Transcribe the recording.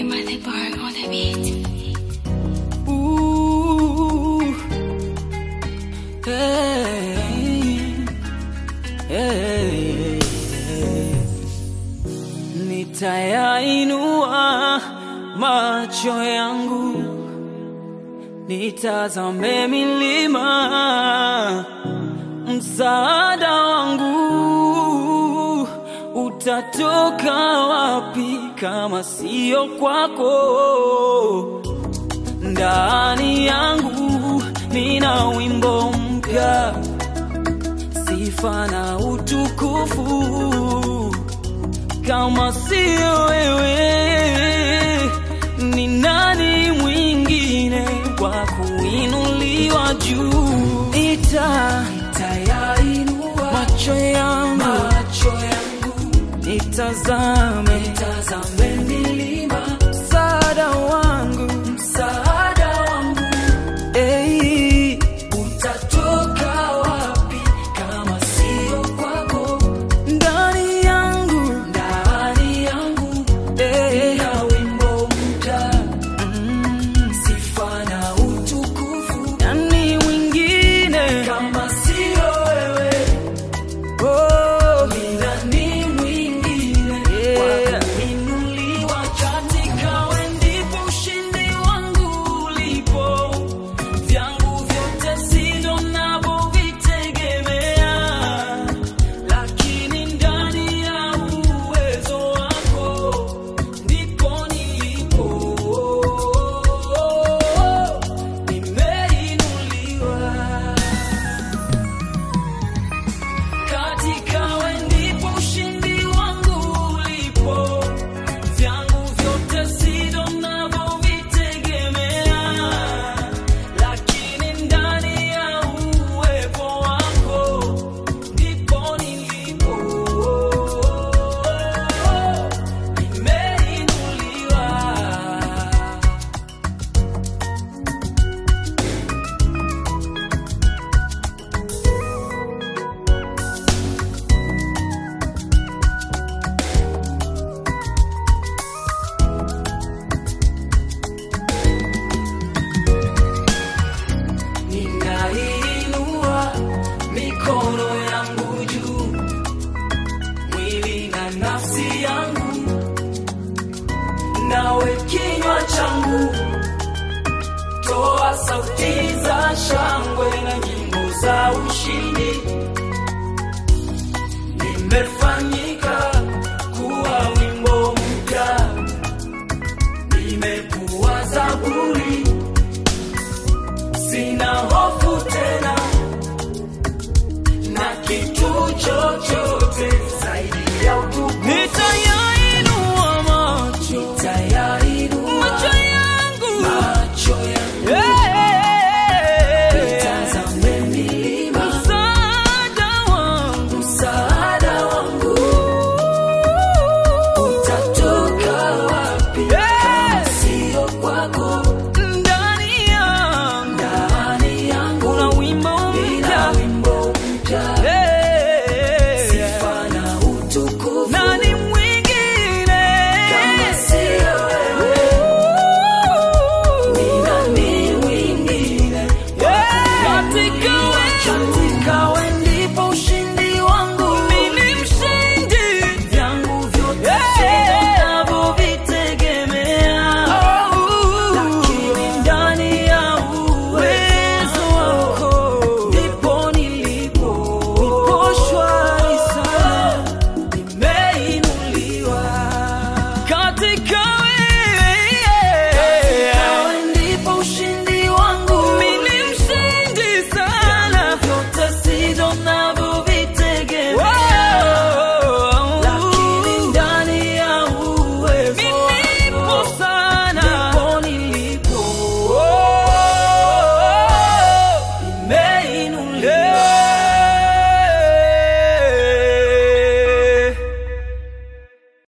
Timothy Bar on the beat. Ooh, hey, hey, nitayainua macho yangu nitazame milima, msaada wangu utatoka wapi kama sio kwako? ndani yangu nina wimbo mpya, sifa na utukufu. Kama sio wewe, ni nani mwingine wa kuinuliwa juu? Ita nitayainua macho yangu, macho yangu nitazame, nitazame milima, msaada wangu, msaada wangu, ei, utatoka wapi kama sio kwako? Ndani yangu, ndani yangu, eh, na wimbo mpya, mm, sifa na utukufu. Nani mwingine kama sio wewe? Oh, ni nani mwingine wa kuinuliwa katika wewe ndipo ushindi wangu ulipo. Vyangu vyote sivyo ninavyovitegemea, lakini ndani ya uwezo wako ndipo nilipo. Nimeinuliwa katika wewe ndipo ushindi wangu ulipo. Vyangu vyote sivyo ninavyovitegemea, lakini ndani ya uwepo wako ndipo nilipo. Nimeinuliwa. Ninainua mikono yangu juu, mwili na nafsi yangu, nawe kinywa changu, toa sauti za shangwe na nyimbo za ushindi. Nimefanya